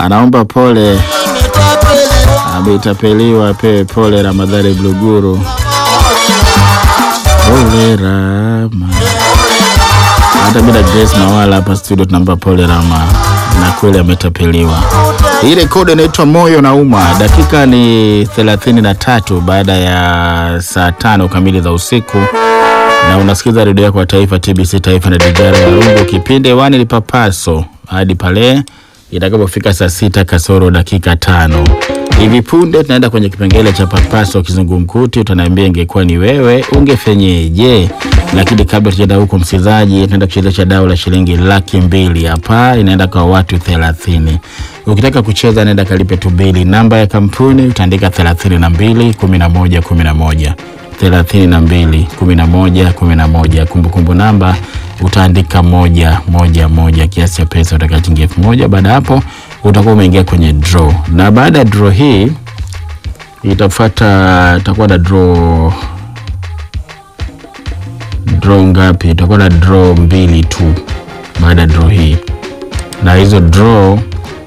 anaomba pole, ametapeliwa, apewe pole Ramadhani Bluguru. Pole Rama. Hata bila Grace Mawala hapa studio tunampa pole Rama, na kweli ametapeliwa. Hii rekodi inaitwa Moyo na Uma. Dakika ni thelathini na tatu baada ya saa tano kamili za usiku, na unasikiza redio yako ya taifa TBC Taifa na Dijara Warungu. Kipindi hewani ni Papaso hadi pale itakapofika saa sita kasoro dakika tano. Hivi punde tunaenda kwenye kipengele cha Papaso kizungumkuti. Utaniambia ingekuwa ni wewe ungefenyeje? Lakini kabla tujaenda huko, msikilizaji, tunaenda kuchezesha dau la shilingi laki mbili hapa, inaenda kwa watu thelathini. Ukitaka kucheza, naenda kalipe tu bili. Namba ya kampuni utaandika thelathini na mbili kumi na moja kumi na moja thelathini na mbili kumi na moja kumi na moja. Kumbukumbu namba utaandika moja moja moja, kiasi cha pesa utaka shilingi elfu moja. Baada ya hapo utakuwa umeingia kwenye draw, na baada ya draw hii itafuata, itakuwa na draw draw ngapi? Itakuwa na draw mbili tu baada ya draw hii, na hizo draw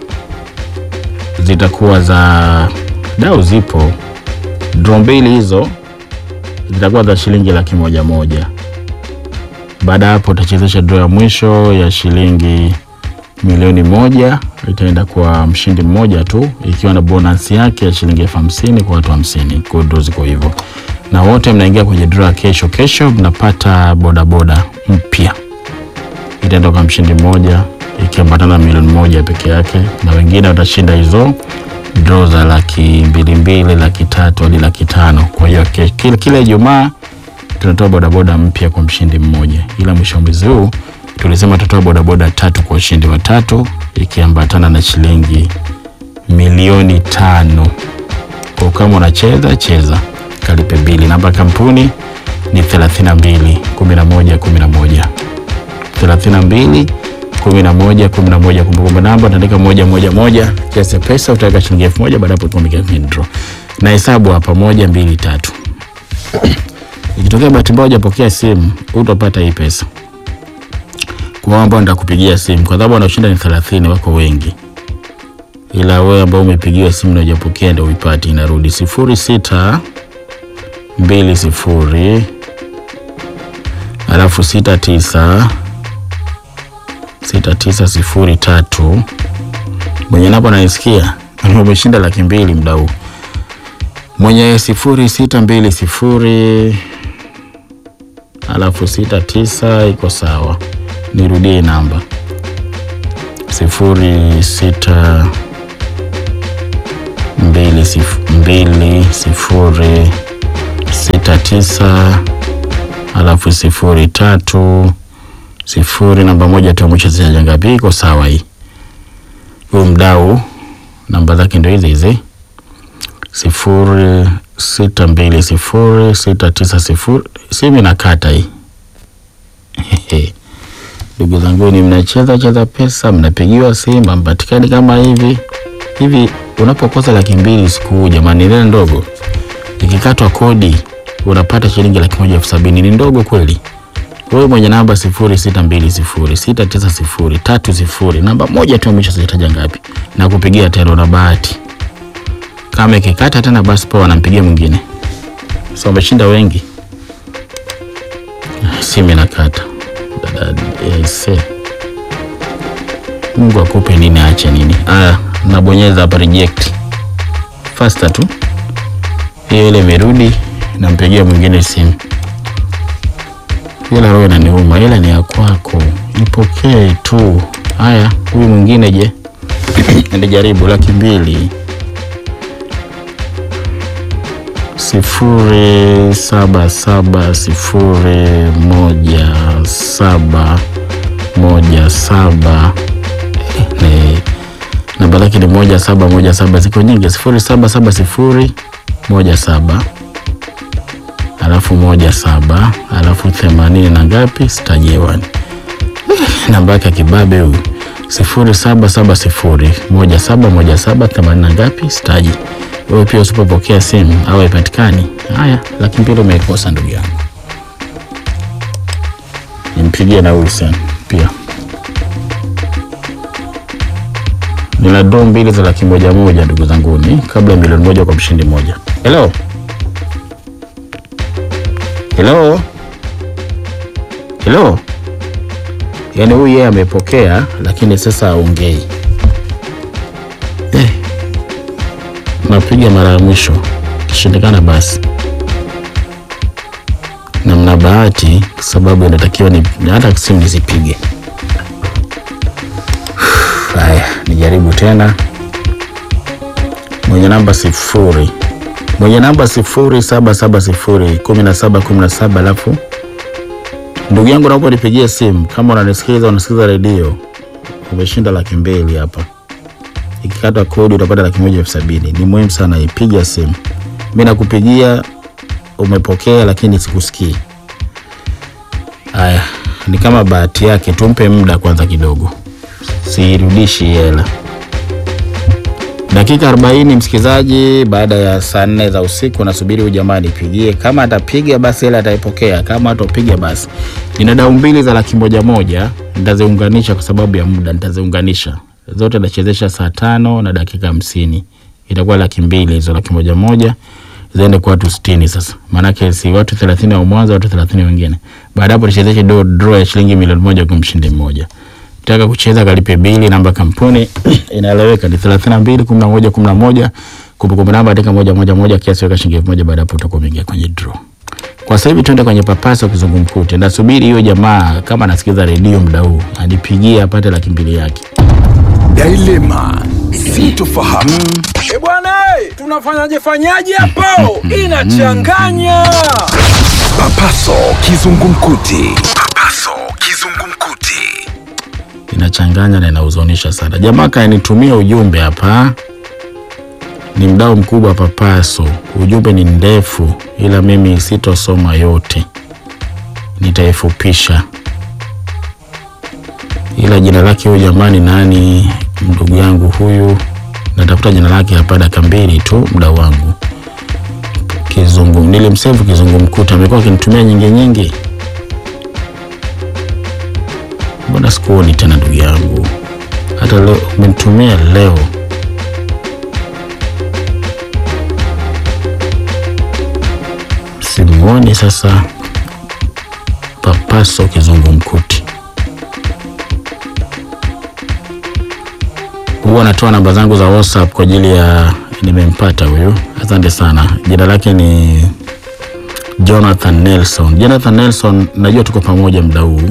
zitakuwa za dau, zipo draw mbili hizo zitakuwa za shilingi laki moja moja. Baada ya hapo utachezesha draw ya mwisho ya shilingi milioni moja, itaenda kwa mshindi mmoja tu, ikiwa na bonus yake ya shilingi elfu hamsini kwa watu hamsini. Kwa draw ziko hivyo, na wote mnaingia kwenye draw ya kesho. Kesho mnapata bodaboda mpya, itaenda kwa mshindi mmoja, ikiambatana na milioni moja peke yake, na wengine watashinda hizo draw za laki mbili mbili, laki tatu hadi laki tano. Kwa hiyo ke- kila kila Ijumaa tunatoa bodaboda mpya kwa mshindi mmoja, ila mwisho wa mwezi huu tulisema tutatoa bodaboda tatu kwa ushindi wa tatu, ikiambatana na shilingi milioni tano. Kwa kama unacheza cheza, kalipe bili. Namba ya kampuni ni 32 11 11 32 11 11. Kumbukumbu namba utaandika moja moja moja, kiasi cha pesa utaweka shilingi elfu moja. Baada hapo tumekia kwenye draw na hesabu hapa, moja mbili tatu. Ikitokea bahati mbaya hujapokea simu, utapata hii pesa. Kwa wao ambao nitakupigia simu, kwa sababu wanaoshinda ni 30, wako wengi, ila wewe ambao umepigiwa simu na hujapokea ndio uipati. Inarudi sifuri sita mbili sifuri alafu sita tisa sita tisa sifuri tatu. Mwenye napo nanisikia umeshinda laki mbili mda huu. Mwenye sifuri sita mbili sifuri alafu sita tisa iko sawa. Nirudie namba sifuri sita mbili sif- mbili sifuri sita tisa alafu sifuri tatu sifuri namba moja tu ya mwisho zinaja ngapi? Iko sawa hii. Huyu mdau namba zake ndio hizi hizi sifuri sita mbili sifuri sita tisa sifuri. Simu inakata hii. Ndugu zangu, ni mnacheza cheza pesa, mnapigiwa simu, mpatikani kama hivi hivi. Unapokosa laki mbili siku huu, jamani, ile ndogo ikikatwa kodi unapata shilingi laki moja elfu sabini ni ndogo kweli? Wewe mwenye namba sifuri sita mbili sifuri sita tisa sifuri tatu sifuri namba moja tu ya mwisho sijataja ngapi, na kupigia tena na bahati kama ikikata tena, basi poa, anampigia mwingine. So wameshinda wengi, simu inakata. Dada ese, Mungu akupe nini aache nini. Aya, nabonyeza hapa reject faster tu, hiyo ile imerudi, nampigia mwingine simu ila roho inaniuma, ila ni ya kwako, ipokee tu. Haya, huyu mwingine je? Ndijaribu laki mbili sifuri saba saba sifuri moja saba moja saba ni namba lake ni moja saba moja saba, ziko nyingi, sifuri saba saba sifuri moja saba alafu moja saba alafu themanini na ngapi stajewani namba yake ya kibabe huyu sifuri saba saba sifuri moja saba moja saba themanini na ngapi staji. Wewe pia usipopokea simu au haipatikani, haya laki mbili umeikosa ndugu yangu. Nimpigie na huyu sana pia nina draw mbili za laki moja moja ndugu zanguni, kabla ya milioni moja kwa mshindi mmoja. Hello, hello, hello. Yaani huyu yeye amepokea, lakini sasa aongei. Eh, napiga mara ya mwisho, kishindikana basi na mna bahati kwa sababu inatakiwa ni hata simu nisipige. Haya, nijaribu tena. Mwenye namba sifuri, mwenye namba sifuri saba saba sifuri kumi na saba kumi na saba alafu ndugu yangu, naomba nipigie simu kama unanisikiliza, unasikiza redio, umeshinda laki mbili hapa. Ikikata kodi utapata laki moja elfu sabini. Ni muhimu sana, ipiga simu. Mi nakupigia umepokea lakini sikusikii. Haya, ni kama bahati yake, tumpe muda kwanza kidogo, siirudishi hela. Dakika 40 msikilizaji, baada ya saa nne za usiku, nasubiri huyu jamaa nipigie. Kama atapiga basi hela ataipokea, kama atapiga basi. Nina dau mbili za laki moja moja, nitaziunganisha kwa sababu ya muda, nitaziunganisha zote, nachezesha saa tano na dakika hamsini, itakuwa laki mbili hizo, laki moja moja ziende kwa watu sitini. Sasa maanake si watu thelathini wa mwanzo, watu thelathini wengine. Baada hapo tuchezeshe do draw ya shilingi milioni moja kwa mshindi mmoja. Taka kucheza kalipe bili, namba kampuni inaeleweka ni thelathini na mbili kumi na moja kumi na moja kumbukumbu namba andika moja moja moja, kiasi weka shilingi elfu moja. Baada hapo utakuwa umeingia kwenye draw. Kwa sasa hivi tuende kwenye papasa kizungumkuti. Nasubiri hiyo jamaa kama anasikiza redio muda huu anipigie apate laki mbili yake. Dilema sintofahamu. E bwana, eh, tunafanyaje fanyaje hapo? Inachanganya. Papaso kizungumkuti. Papaso kizungumkuti. inachanganya na inahuzunisha sana. Jamaa kanitumia ujumbe hapa, ni mdau mkubwa Papaso. Ujumbe ni ndefu, ila mimi sitosoma yote, nitaifupisha. Ila jina lake huyu jamani, nani ndugu yangu huyu, natafuta jina lake hapa, dakika mbili tu, mdau wangu Kizungu, nilimsevu Kizungumkuti, amekuwa akinitumia nyingi nyingi Mbona sikuoni tena ndugu yangu? Hata leo umenitumia leo. Simuoni sasa. Papaso Kizungumkuti huwa anatoa namba zangu za WhatsApp kwa ajili ya, nimempata huyu, asante sana. Jina lake ni Jonathan Nelson. Jonathan Nelson, najua tuko pamoja muda huu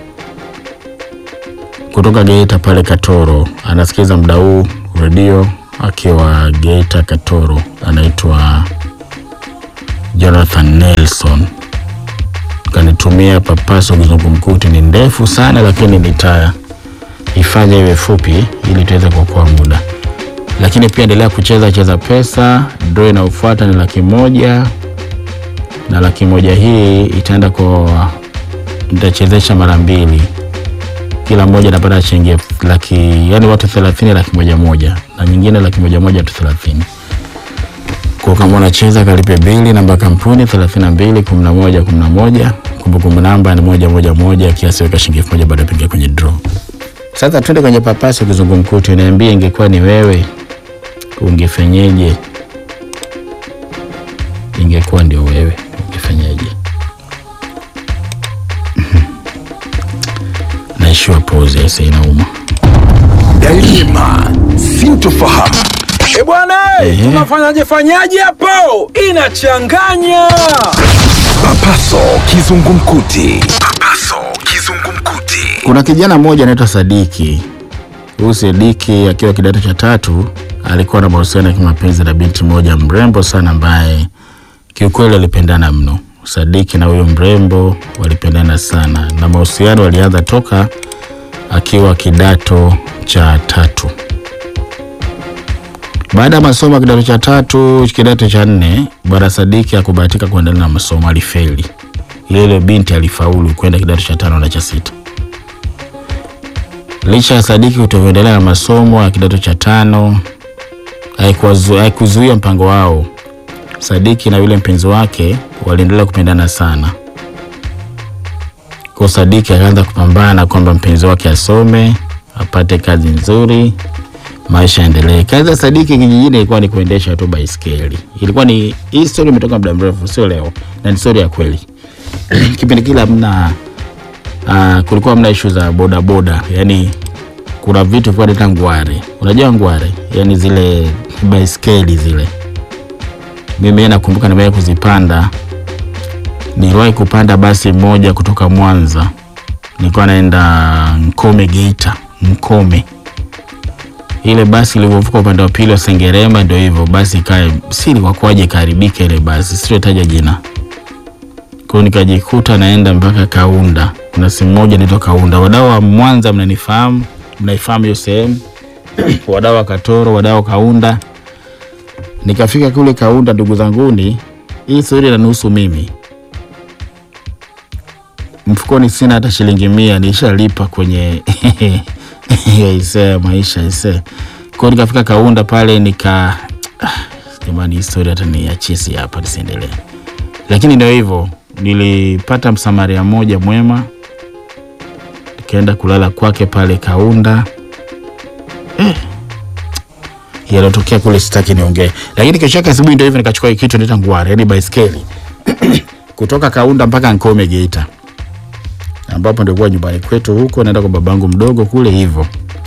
kutoka Geita pale Katoro, anasikiza muda huu redio akiwa Geita Katoro, anaitwa Jonathan Nelson. Kanitumia papaso kizungumkuti, ni ndefu sana, lakini nitaifanya iwe fupi ili tuweze kuokoa muda. Lakini pia endelea kucheza cheza pesa. Draw inayofuata ni laki moja na laki moja hii itaenda kwa, nitachezesha mara mbili kila mmoja anapata shilingi elfu- laki yani watu thelathini laki moja moja na nyingine laki moja moja watu thelathini kwa kama unacheza kalipe bili namba kampuni thelathini na mbili kumi na moja kumi na moja kumbukumbu namba ni moja moja moja kiasi weka shilingi elfu moja baada ya kuingia kwenye draw sasa twende kwenye papasi kizungumkuti niambie ingekuwa ni wewe ungefenyeje ingekuwa ndio wewe ungefenyeje naishiwa pose aise inauma Dilema sintofahamu. E bwana, eh, Ehe. tunafanyaje fanyaje hapo? Inachanganya. Papaso kizungumkuti. Papaso kizungumkuti. Kuna kijana mmoja anaitwa Sadiki. Huyu Sadiki akiwa kidato cha tatu alikuwa na mahusiano ya kimapenzi na binti moja mrembo sana ambaye kiukweli walipendana mno. Sadiki na huyo mrembo walipendana sana na mahusiano walianza toka akiwa kidato cha tatu. Baada ya masomo ya kidato cha tatu, kidato cha nne, bwana Sadiki hakubahatika kuendelea na masomo, alifeli. Ile ile binti alifaulu kwenda kidato cha tano na cha sita. Licha ya Sadiki kutoendelea na masomo ya kidato cha tano, haikuwazu- haikuzuia mpango wao. Sadiki na yule mpenzi wake waliendelea kupendana sana. Kwa Sadiki akaanza kupambana kwamba mpenzi wake asome, apate kazi nzuri, maisha yaendelee. Kazi ya Sadiki kijijini ilikuwa ni kuendesha tu baiskeli. Ilikuwa ni hii story imetoka muda mrefu, sio leo, na ni story ya kweli. Kipindi kile hamna uh, kulikuwa hamna issue za boda boda, yani kuna vitu kwa nita ngware. Unajua ngware, yani zile baiskeli zile. Mimi nakumbuka nimewahi kuzipanda, niliwahi kupanda basi moja kutoka Mwanza, nilikuwa naenda Nkome Geita, Nkome ile basi ilivyovuka upande wa pili wa Sengerema, ndio hivyo basi ikae siri kwa kwaje ikaharibika ile basi, sitotaja jina. Kwa hiyo nikajikuta naenda mpaka Kaunda. Kuna sehemu moja inaitwa Kaunda. Wadau wa Mwanza mnanifahamu, mnaifahamu hiyo sehemu. wadau wa Katoro, wadau wa Kaunda. Nikafika kule Kaunda, ndugu zanguni, hii stori inanuhusu mimi. Mfukoni sina hata shilingi mia, nishalipa kwenye ise maisha ise. Kwa hiyo nikafika Kaunda pale nika ah, jamani, historia hata niachie si hapa nisiendelee, lakini ndio hivyo, nilipata msamaria mmoja mwema, nikaenda kulala kwake pale Kaunda eh, yalotokea kule sitaki niongee, lakini kesho yake asubuhi ndio hivyo nikachukua hii kitu naita ngware, yani baiskeli kutoka Kaunda mpaka Nkome Geita ambapo ndio kwa nyumbani kwetu huko, naenda kwa babangu mdogo kule hivyo.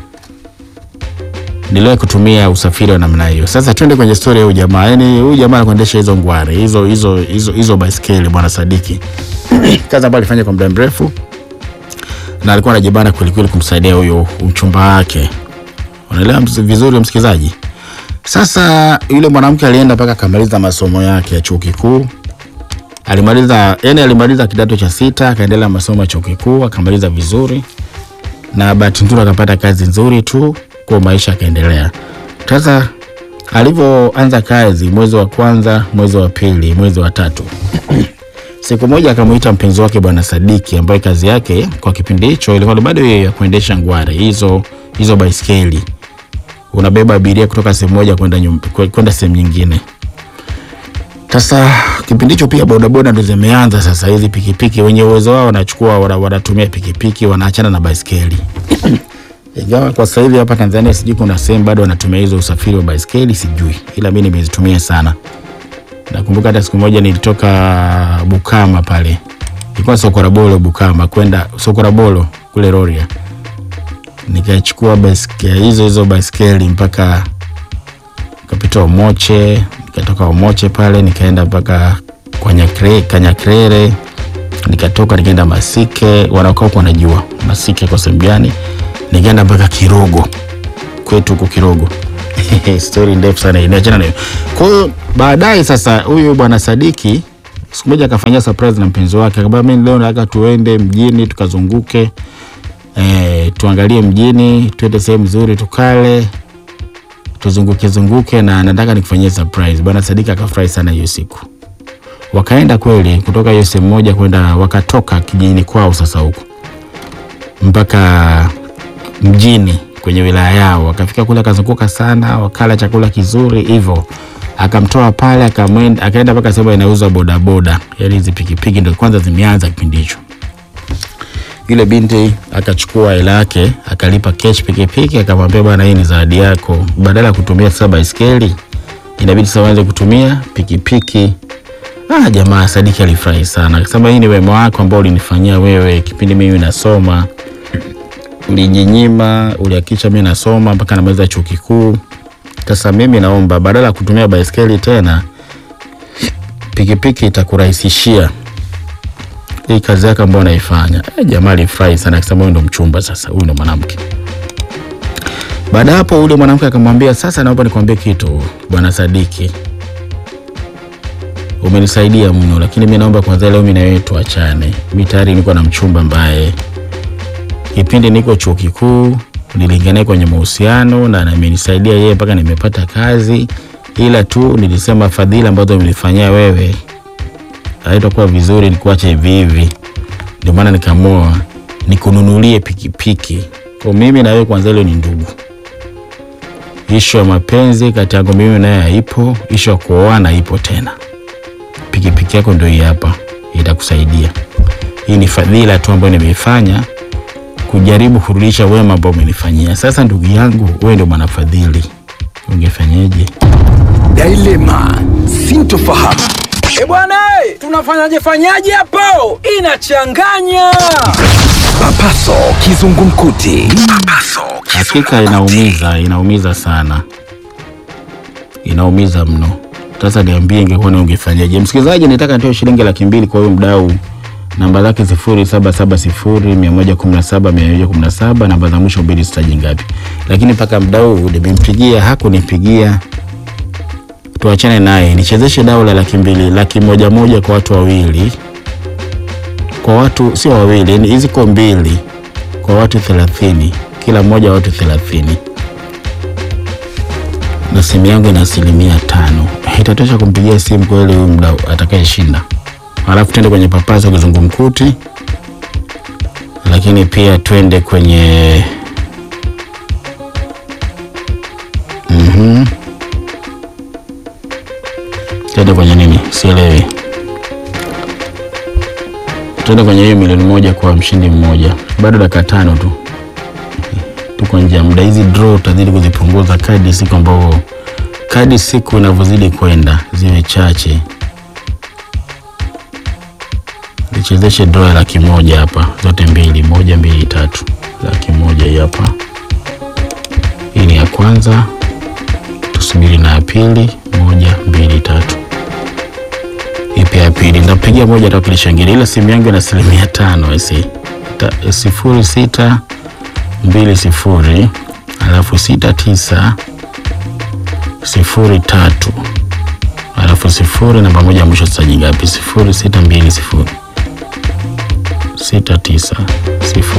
Niliwahi kutumia usafiri wa namna hiyo. Sasa twende kwenye story ya huyu jamaa. Yaani huyu jamaa anakuendesha hizo ngware, hizo hizo hizo hizo baiskeli bwana Sadiki. Kazi ambayo alifanya kwa muda mrefu na alikuwa anajibana kweli kweli kumsaidia huyo mchumba wake. Unaelewa ms- vizuri msikilizaji? Sasa yule mwanamke alienda mpaka akamaliza masomo yake ya chuo kikuu alimaliza yani alimaliza kidato cha sita akaendelea masomo ya chuo kikuu akamaliza vizuri na bahati nzuri akapata kazi nzuri tu kwa maisha akaendelea sasa alivyoanza kazi mwezi wa kwanza mwezi wa pili mwezi wa tatu siku moja akamuita mpenzi wake bwana sadiki ambaye kazi yake kwa kipindi hicho ilikuwa ni bado hiyo ya kuendesha ngware hizo hizo baiskeli unabeba abiria kutoka sehemu moja kwenda nyum- kwenda sehemu nyingine sasa kipindi hicho pia bodaboda ndo zimeanza sasa. Hizi pikipiki wenye uwezo wao wanachukua wana- wanatumia pikipiki, wanaachana na baiskeli ingawa kwa sasa hivi hapa Tanzania sijui kuna sehemu bado wanatumia hizo usafiri wa baiskeli, sijui, ila mi nimezitumia sana. Nakumbuka hata siku moja nilitoka Bukama pale, ilikuwa Sokorabolo Bukama kwenda Sokorabolo kule Rorya, nikachukua baiskeli hizo hizo baiskeli mpaka nikapita Omoche, nikatoka Omoche pale nikaenda mpaka kwa Nyakre, Kanyakrere, nikatoka nikaenda Masike, wanaokaa huko wanajua Masike kwa sehemu gani, nikaenda mpaka Kirogo kwetu huko Kirogo. Story ndefu sana, inaachana nayo. Kwa hiyo baadaye sasa, huyu bwana Sadiki siku moja akafanyia surprise na mpenzi wake, akamwambia mimi leo nataka tuende mjini tukazunguke, eh, tuangalie mjini, tuende sehemu nzuri tukale tuzunguke zunguke na nataka nikufanyie surprise. Bwana Sadiki akafurahi sana hiyo siku. Wakaenda kweli kutoka hiyo sehemu moja kwenda, wakatoka kijijini kwao sasa huko mpaka mjini kwenye wilaya yao, wakafika kule, akazunguka sana, wakala chakula kizuri hivyo, akamtoa pale, akamwenda akaenda mpaka sehemu inauzwa bodaboda, yani hizi pikipiki ndio kwanza zimeanza kipindi hicho yule binti akachukua hela yake akalipa cash pikipiki, akamwambia bwana, hii ni zawadi yako, badala ya kutumia sasa baiskeli inabidi sasa uanze kutumia pikipiki. Ah, jamaa Sadiki alifurahi sana, akasema hii ni wema wako ambao ulinifanyia wewe kipindi mimi nasoma, ulijinyima, ulihakikisha mimi nasoma mpaka namaliza chuo kikuu. Sasa mimi naomba badala ya kutumia baiskeli tena, pikipiki itakurahisishia hii kazi yake ambayo anaifanya. Eh, jamaa alifurahi sana akisema huyu ndo mchumba sasa, huyu ndo mwanamke. Baada ya hapo yule mwanamke akamwambia, sasa naomba nikwambie kitu bwana Sadiki, umenisaidia mno, lakini mi naomba kwanza leo mi na wewe tuachane. Mi tayari niko na mchumba ambaye kipindi niko chuo kikuu niliingia naye kwenye mahusiano na amenisaidia yeye mpaka nimepata kazi, ila tu nilisema fadhila ambazo umenifanyia wewe haitakuwa vizuri nikuache hivi hivi, ndio maana nikaamua nikununulie pikipiki. Kwa mimi na wewe kwanza, ile ni ndugu. Ishu ya mapenzi kati yangu mimi naye haipo, ishu ya kuoana haipo tena. Pikipiki yako ndio hii hapa, itakusaidia. Hii ni fadhila tu ambayo nimeifanya kujaribu kurudisha wema ambao umenifanyia. Sasa ndugu yangu, wewe ndio mwanafadhili, ungefanyeje? Dilema, sintofahamu. E bwana, eh, tunafanyaje fanyaje hapo? Inachanganya. Papaso kizungumkuti. Papaso Hakika inaumiza, inaumiza sana, inaumiza mno. Sasa niambie, ingekuwa ni ungefanyaje? Msikilizaji, nitaka nitoe shilingi laki mbili kwa huyo mdau. Namba zake sifuri saba saba sifuri mia moja kumi na saba mia moja kumi na saba namba za mwisho mbili sitaji ngapi, lakini mpaka mdau nimempigia hakunipigia. Tuachane naye, nichezeshe dau la laki mbili, laki moja moja kwa watu wawili, kwa watu sio wawili, yani hizi ko mbili kwa watu thelathini kila mmoja watu thelathini na simu yangu ina asilimia tano itatosha kumpigia simu kweli huyu mdau atakayeshinda halafu twende kwenye papaso kizungumkuti lakini pia twende kwenye Mhm. twende kwenye nini sielewi twende kwenye hiyo milioni moja kwa mshindi mmoja bado dakika tano tu tuko nje ya muda. Hizi draw utazidi kuzipunguza kadi siku ambavyo kadi siku inavyozidi kwenda ziwe chache. Nichezeshe draw ya laki moja hapa, zote mbili, moja mbili tatu, laki moja hii hapa. Hii ni ya kwanza, tusubiri na ya pili, moja mbili tatu. Ipi ya pili? Nitapigia moja atawakilisha ngine, ila simu yangu ina asilimia tano isi Ta- sifuri sita mbili sifuri alafu sita tisa sifuri tatu alafu sifuri namba moja ya mwisho sitaji ngapi? sifuri sita mbili sifuri sita tisa sifuri